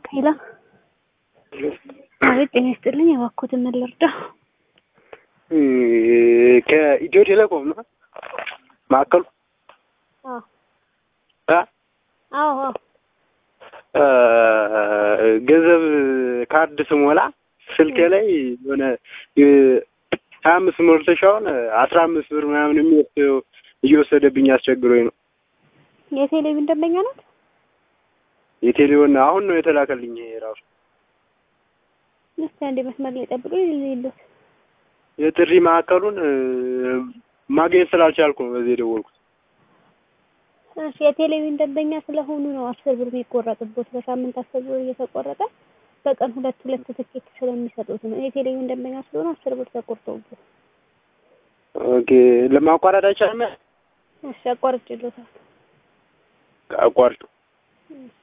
ሄሎ አቤት ጤና ይስጥልኝ እባክዎትን ምን ልርዳ ከኢትዮ ቴሌኮም ነው ማዕከሉ አዎ እ አዎ አዎ ገንዘብ ካርድ ስሞላ ስልኬ ላይ የሆነ ሀያ አምስት ሞልተሽ አሁን አስራ አምስት ብር ምናምን የሚወስደው እየወሰደብኝ አስቸግሮኝ ነው። የቴሌቪዥን ደንበኛ ናት የቴሌውን አሁን ነው የተላከልኝ ይሄ ራሱ እስቲ አንዴ መስመር ላይ ጠብቁ ይልሉት የጥሪ ማዕከሉን ማግኘት ስላልቻልኩ ነው በዚህ የደወልኩት። እሺ የቴሌቪዥን ደንበኛ ስለሆኑ ነው አስር ብር የሚቆረጥቦት በሳምንት አስር ብር እየተቆረጠ በቀን ሁለት ሁለት ትኬት ስለሚሰጡት ነው። የቴሌቪዥን ደንበኛ ስለሆኑ አስር ብር ተቆርጦበት። ኦኬ ለማቋረጥ አይቻልም? እሺ አቋርጬልዎታል። አቋርጡ። እሺ